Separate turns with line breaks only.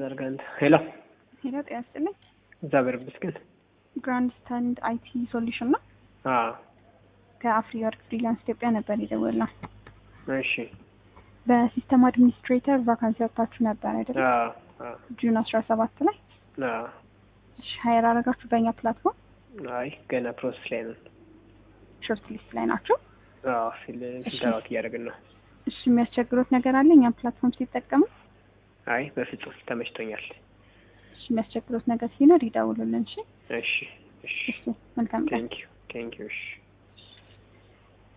ተዘርጋ እንትን ሄሎ
ሄሎ ጤና ይስጥልኝ።
እግዚአብሔር ይመስገን።
ግራንድ ስታንድ አይቲ ሶሉሽን ነው።
አዎ
ከአፍሪወርክ ፍሪላንስ ኢትዮጵያ ነበር የደወልነው።
እሺ
በሲስተም አድሚኒስትሬተር ቫካንሲ ወጥታችሁ ነበር አይደለም?
አዎ አዎ
ጁን አስራ ሰባት ላይ
አዎ
እሺ፣ ሀይር አረጋችሁ በእኛ ፕላትፎርም
አይ ገና ፕሮሰስ ላይ ነን።
ሾርት ሊስት ላይ ናችሁ።
አዎ ፊል ፊልተራት እያደረግን ነው።
እሺ፣ የሚያስቸግሩት ነገር አለ እኛም ፕላትፎርም ሲጠቀሙ?
አይ በፍጹም ተመችቶኛል።
እሺ፣ የሚያስቸግሩት ነገር ሲኖር ይደውሉልን። እሺ፣
እሺ እሺ
እሺ፣ መልካም ቀን።
ቴንኪዩ ቴንኪዩ እሺ